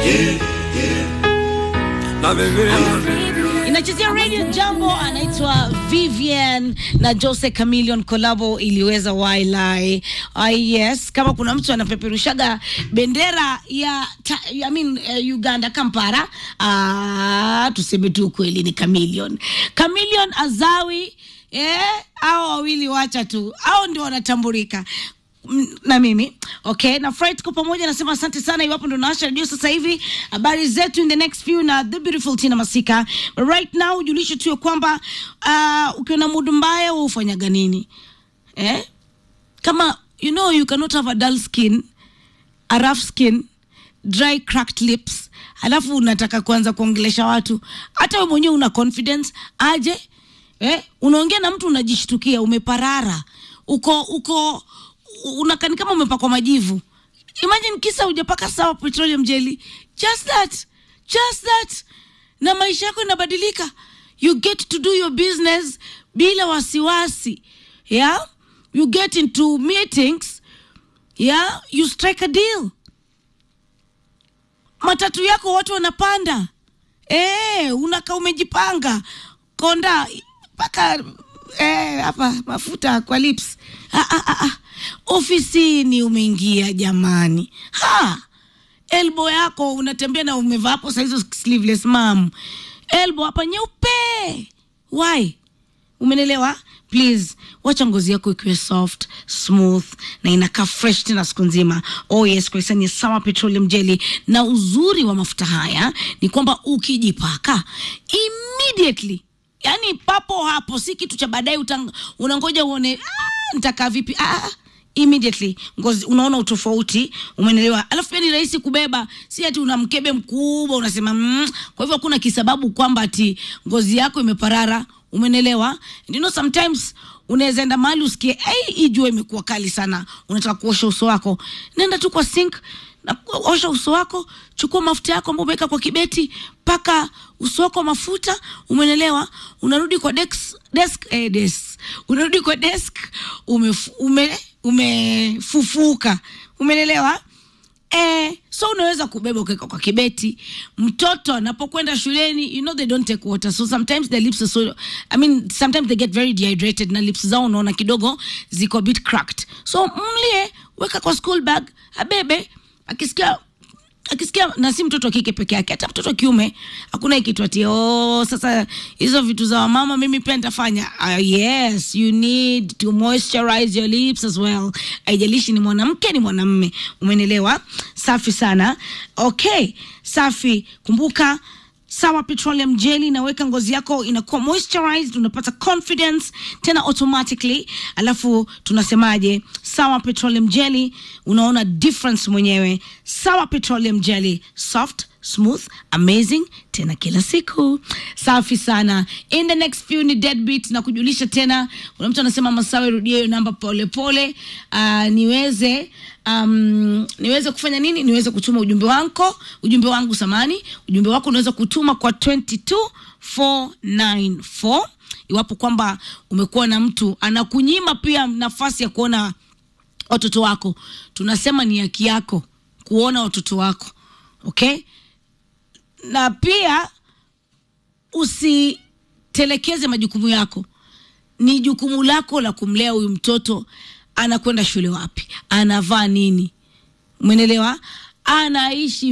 inachezea radio jambo anaitwa vivian na jose camilion kolabo iliweza wailai uh, yes kama kuna mtu anapeperushaga bendera ya ta, I mean, uh, uganda kampara uh, tuseme tu kweli ni camilion camilion azawi eh, au wawili wacha tu au ndio wanatambulika M- na mimi okay na fry tuko pamoja nasema asante sana iwapo ndo naasha redio sasa hivi habari zetu in the next few na the beautiful tina masika But right now ujulishe tu ya kwamba uh, ukiwa na mudu mbaya wa ufanyaga nini eh? kama you know you cannot have a dull skin a rough skin dry cracked lips alafu unataka kuanza kuongelesha watu hata we mwenyewe una confidence aje eh? unaongea na mtu unajishtukia umeparara uko uko unakani kama umepakwa majivu imagine kisa hujapaka sawa petroleum jelly just that just that na maisha yako inabadilika you get to do your business bila wasiwasi yeah you get into meetings yeah you strike a deal matatu yako watu wanapanda eh unaka umejipanga konda mpaka eh, hapa mafuta kwa lips ah, ah, ah, ah. ofisini umeingia jamani ha elbo yako unatembea na umevaa hapo sahizo sleeveless mam elbo hapa nyeupe why umenelewa please wacha ngozi yako ikiwe soft smooth na inakaa fresh tena siku nzima oh yes kwa hisani ya sawa petroleum jelly na uzuri wa mafuta haya ni kwamba ukijipaka immediately yani papo hapo si kitu cha baadaye utang- unangoja uone ah, nitakaa vipi ah, immediately ngozi unaona utofauti umenelewa alafu pia ni rahisi kubeba si ati una mkebe mkubwa unasema mm. kwa hivyo hakuna kisababu kwamba ati ngozi yako imeparara umenelewa And you know sometimes unaweza enda mahali usikie hey, hii jua imekuwa kali sana unataka kuosha uso wako nenda tu kwa sink na osha uso wako chukua mafuta yako ambao umeweka kwa kibeti paka uso wako mafuta umenelewa unarudi kwa desk, desk, eh, desk. unarudi kwa desk umef, ume, umefufuka umenelewa Eh, so unaweza kubeba ukaweka kwa kibeti mtoto anapokwenda shuleni you know they don't take water so sometimes their lips are so i mean sometimes they get very dehydrated na lips zao unaona kidogo ziko a bit cracked so mlie weka kwa school bag abebe akisikia akisikia na si mtoto wa kike peke yake hata mtoto wa kiume hakuna ikitu ati oh, sasa hizo vitu za wamama mimi pia nitafanya uh, yes you need to moisturize your lips as well haijalishi ni mwanamke ni mwanamme umenelewa safi sana okay safi kumbuka sawa petroleum jelly inaweka ngozi yako inakuwa moisturized unapata confidence tena automatically alafu tunasemaje sawa petroleum jelly unaona difference mwenyewe sawa petroleum jelly soft smooth amazing tena kila siku safi sana in the next few ni deadbeat na kujulisha tena kuna mtu anasema masawe rudia hiyo namba polepole uh, niweze um, niweze kufanya nini niweze kutuma ujumbe wako ujumbe wangu samani ujumbe wako unaweza kutuma kwa 22494 iwapo kwamba umekuwa na mtu anakunyima pia nafasi ya kuona watoto wako tunasema ni haki yako kuona watoto wako okay na pia usitelekeze majukumu yako ni jukumu lako la kumlea huyu mtoto anakwenda shule wapi anavaa nini umenelewa anaishi